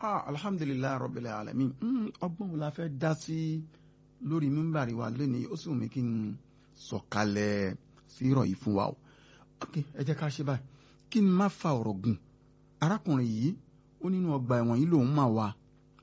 ah alhamdulilayi rabbil alamin ọgbọ́n wo la fẹ́ dá sí lórí mímbàrí wa lónìí ó sì wù mí kí n sọ̀kalẹ̀ sírọ̀ yìí fún wa o ok ẹ jẹ́ ká ṣe báyìí kí n má fa ọ̀rọ̀ gùn arákùnrin yìí ó nínú ọgbà ẹ̀wọ̀n yìí lòun máa wà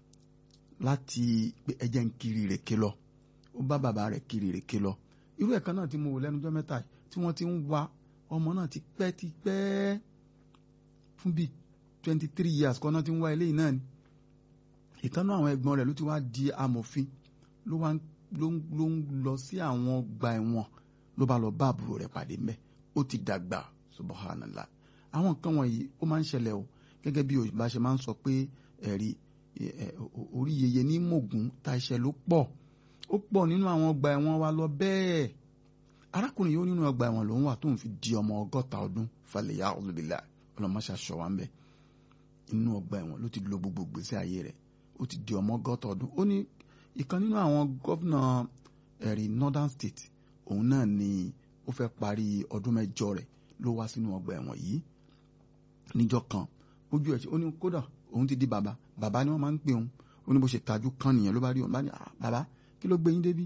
láti pé ẹjẹ́ ń kiri ìrèké lọ ó bá bàbá rẹ̀ kiri ìrèké lọ irú ẹ̀kan náà tí mo wò lẹ́nujọ́ mẹ́ta tí wọ́n ti ń wa ọmọ náà ti pẹ́ ti pẹ́ fún bíi twenty three years kan náà ti ń wá eléyìí náà ni ìkànnì àwọn ẹ̀gbọ́n rẹ̀ ló ti wá di amòfin ló wá ló ń lọ sí àwọn ọgbà ẹ̀wọ̀n ló bá lọ bá àbúrò rẹ̀ pàdé mẹ́ ó ti dàgbà subhanallah àwọn nǹkan wọ̀nyí ó máa ń ṣẹlẹ̀ o gẹ́gẹ́ bí òyìnbá ṣe máa ń sọ pé ẹ̀rí orí yeye ní mògùn ta iṣẹ́ ló pọ̀ ó pọ̀ nínú àwọn ọgbà ẹ̀wọ̀n wa lọ bẹ́ẹ̀ arákùnrin yìí ó nínú ọgbà ẹ̀wọ̀n lòun wà tóun fi di ọmọ ọgọ́ta ọdún falẹ̀ ya ọ̀lùbílà ọlọ́mọṣà ṣọ wa ń bẹ̀ inú ọgbà ẹ̀wọ̀n ló ti lo gbogbo gbèsè ayé rẹ̀ ó ti di ọmọ ọgọ́ta ọdún ó ní ìkan nínú àwọn gọ́vnà ẹ̀rí northern state òun náà ni ó fẹ́ parí ọdún mẹ́jọ rẹ̀ ló wá sínú ọgbà ẹ̀wọ̀n yìí níjọ́ kan ojú ẹ̀ ó ní kódà òun ti di bàbá bàbá ni wọ́n máa ń pè òun ó ní bó ṣe tajú kan nìyẹn ló bá rí òun bá ní bàbá kí ló gbé yín débí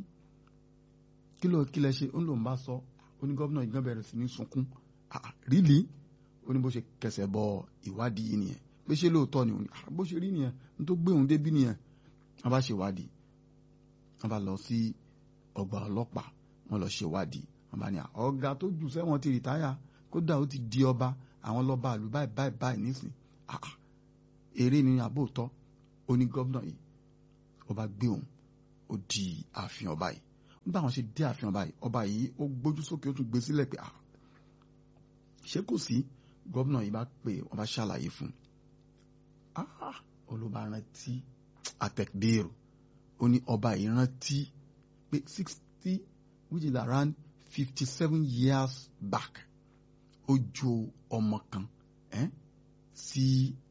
kí ló kí lẹ ṣe ó ní lòun bá sọ ó ní gọ́vnà ìgbọ́n bẹ̀rẹ̀ sí ní sunkún rílì ó ní bó ṣe kẹsẹ̀ bọ ìwádìí yìí nìyẹn pé ṣé lóòótọ́ ni òun bó ṣe rí nìyẹn ní tó gbé òun débí nìyẹn wọ́n bá ṣe ìwádìí wọ́n bá lọ sí ọgbà ọlọ́pàá wọ́n lọ ṣe ìwádìí wọ́n bá ní ọ̀gá tó jù sẹ́wọ̀n ti rìtáyà kódà ó ti di ọba àwọn lọ́ba àlù báyìí báyìí báyìí nísìn eré ni àbóòtọ́ ó ní gọ́vnà yìí ọba gbé òun ó di ààfin ọba yìí nígbà wọn ṣe dé ààfin ọba yìí ọba yìí ó gbójú sókè ó tún gbé sílẹ̀ pé ṣé kò sí gọ́vnà yìí bá pè wọ́n bá ṣàlàyé fún un olùbá rántí àtẹ̀gbèrò ó ní ọba yìí rántí pé sixty which is around fifty seven years back ó jó ọmọ kan eh, sí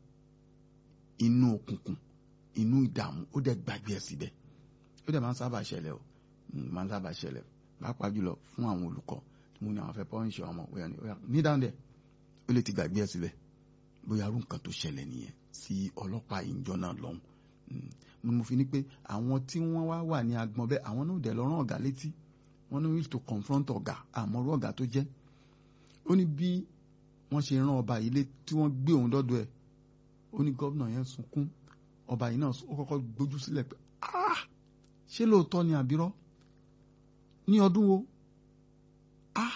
inú òkùnkùn inú ìdààmú ó dẹ̀ gbàgbé ẹ̀ síbẹ̀ ó dẹ̀ máa ń sábà ṣẹlẹ̀ o máa ń sábà ṣẹlẹ̀ pàápàá jùlọ fún àwọn olùkọ́ tí mo ní àwọn fẹ́ pọ́ńṣẹ́ ọmọ òyà ní òyà ní dáhùn dẹ̀ ó lè ti gbàgbé ẹ̀ síbẹ̀ bóyá arú nǹkan tó ṣẹlẹ̀ nìyẹn sí ọlọ́pàá ìjọ náà lọ́hùn mo fi ní pé àwọn tí wọ́n wá wà ní agbọ̀n bẹ́ẹ̀ àwọn náà dẹ̀ lọ́rùn ọ̀gá létí wọ́n ní we to confront ọ̀gá àmọ́rú ọ̀gá tó jẹ́ ó ní bí wọ́n ṣe rán ọba yìí lé tí wọ́n gbé òun dọ́dọ̀ ẹ̀ ó ní gómìnà yẹn sunkún ọba yìí náà ó kọ́kọ́ gbójú sílẹ̀ pé ah ṣé lóòótọ́ ni àbírọ́ ní ọdún wo ah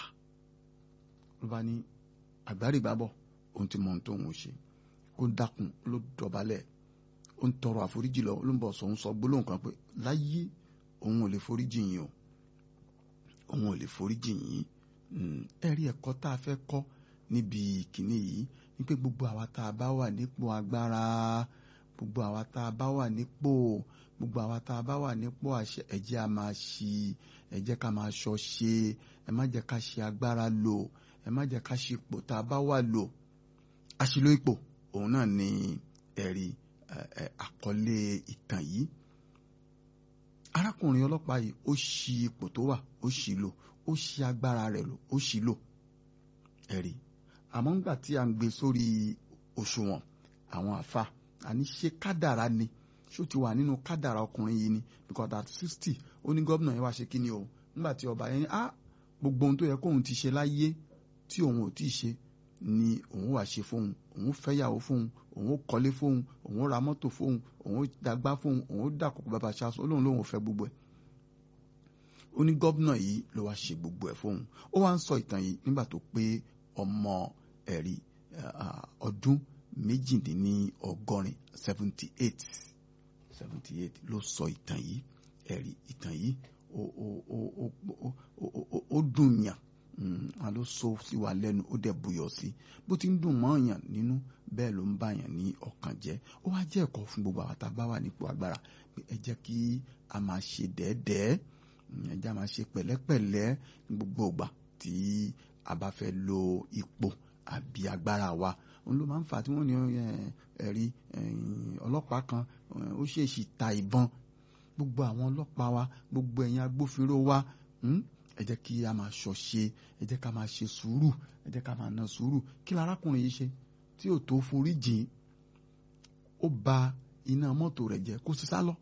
ló bá ní àgbárígbábọ̀ òun ti mọ ohun tó ń ṣe ó dákun ló dọ̀bálẹ̀ ó ń tọrọ àforíjì lọ ló ń bọ̀ sọ̀hún sọ gbólóhùn kan pé láyé òun ò lè foríjì yín o òun ò lè foríjì yín ẹ̀rí ẹ̀kọ́ tá a fẹ́ kọ́ níbi kìíní yìí ni pé gbogbo àwa tá a bá wà nípò agbára gbogbo àwa tá a bá wà nípò gbogbo àwa tá a bá wà nípò àṣẹ ẹ jẹ́ a máa ṣí ẹ jẹ́ ká máa ṣọ́ ṣe ẹ má jẹ́ ká ṣe agbára lò ẹ má jẹ́ ká ṣe ipò tá a bá wà lò àṣìlò ipò òun náà ni ẹ̀rí àkọlé ìtàn yìí arákùnrin ọlọ́pàá yìí ó ṣì ipò tó wà ó ṣì lò ó ṣì agbára rẹ̀ lò ó ṣì lò ẹ̀rí àmọ́ ńgbà tí a ń gbé sórí òṣùwọ̀n àwọn àfa àní ṣe kádàrá ni ṣó ti wà nínú kádàrá ọkùnrin yìí ni because at sixty ó ní gómìnà yẹn wá ṣe kí ni o ńgbà tí ọba yẹn ní ah gbogbo ohun tó yẹ kóun ti ṣe láyé tí òun ò tí ì ṣe ni òun wà ṣe fóun òun fẹ́yàwó fóun òun kọ́lé fóun òun ra mọ́tò fóun òun dàgbà fóun òun dàkókò bàbá ṣaṣọ olóhùn lòun ò fẹ́ gbogbo ẹ̀ ó ní gómìnà yìí ló wá ṣe gbogbo ẹ̀ fóun ó wá ń sọ ìtàn yìí nígbà tó pé ọmọ ẹ̀rí ọdún méjìdínlọ́gọ́rin seventy eight seventy eight ló sọ ìtàn yìí ẹ̀rí ìtàn yìí ó dùn yàn wọn ló so sí wa lẹ́nu ó dẹ̀ buyọ̀ sí bó ti ń dùn mọ́ yàn nínú bẹ́ẹ̀ ló ń bá yàn ní ọkàn jẹ́ ó wá jẹ́ ẹ̀kọ́ fún gbogbo àwọn tá a bá wà nípò agbára pé ẹ jẹ́ kí a máa ṣe dẹ́ẹ́dẹ́ẹ́ ẹ jẹ́ a máa ṣe pẹ̀lẹ́pẹ̀lẹ́ ní gbogbo ìgbà tí a bá fẹ́ lo ipò àbí agbára wa òun ló máa ń fà tí wọ́n ní ẹ̀rí ọlọ́pàá kan ó ṣèèṣì ta ìbọn gbogbo àwọn ọlọ́pàá wa gbogbo ẹ̀yin agbófinró wa ẹ jẹ́ kí a máa ṣọ̀ṣe ẹ jẹ́ ká máa ṣe sùúrù ẹ jẹ́ ká máa na sùúrù kí lárákùnrin yìí ṣe tí ò tó forí jìn ó ba iná mọ́tò rẹ̀ jẹ kó sì sá lọ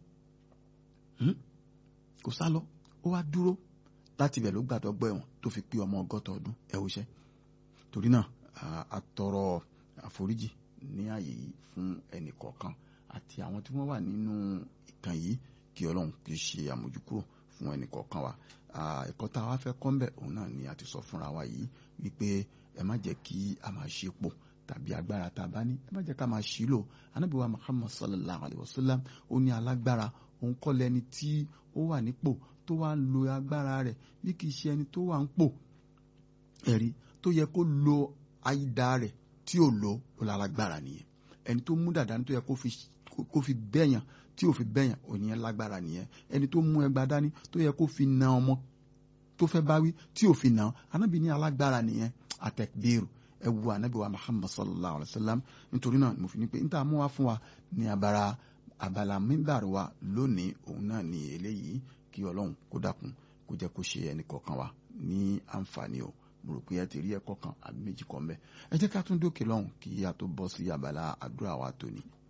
kó sá lọ ó wá dúró láti ibẹ̀ ló gbàdọ̀ gbọ́ ẹ̀wọ̀n tó fi pé ọmọ ọgọ́ta ọdún ẹ̀ wò ṣẹ́ torí náà a tọrọ àforíjì ní ààyè yìí fún ẹnì kọ̀ọ̀kan àti àwọn tí wọ́n wà nínú ìtàn yìí kí ọlọ́run kì í ṣe àmójúkúrò fún ẹnì kọ̀ọ̀kan wa ẹ̀kọ́ tá a wá fẹ́ kọ́ ń bẹ̀ òun náà ni a ti sọ fúnra wa yìí wípé ẹ má jẹ́ kí a máa ṣe pò tàbí agbára tá a bá ní ẹ má jẹ́ ká máa ṣí lò Ànábì wa Muhammad sallallahu alayhi wa sallam ó ní alágbára òun kọ́ lẹni tí ó wà nípò tó wá ń lo agbára rẹ̀ bí kì í ṣe ẹni tó wà ń pò ẹ̀rí tó yẹ kó lo àìdá rẹ̀ tí ò lo ó lálágbára nìyẹn ẹni tó mú dàda ní tó yẹ kó fi bẹ́yàn tí ò fi bẹ́yàn òní yẹn lágbára nìyẹn ẹni tó mú ẹgbàá dání tó yẹ kó fi na ọmọ tó fẹ́ báwí tí ò fi nà anábì ní alágbára nìyẹn àtẹ̀bẹ́rù ẹ wu anábì wa Muhammad sallallahu alayhi wa sallam nítorí náà mo fi ní pé níta mú wá fún wa ní abara abala mímbàrú wa lónìí òun náà ní eléyìí kí ọlọ́run kó dákun kó jẹ́ kó ṣe ẹnì kọ̀ọ̀kan wa ní àǹfààní o mo rò pé ẹ ti rí ẹ̀kọ́ kan àbí méjì kan bẹ́ẹ̀ ẹ jẹ́ ká tún dókè lọ́hùn kí a tó bọ́ sí abala àdúrà wa tòní.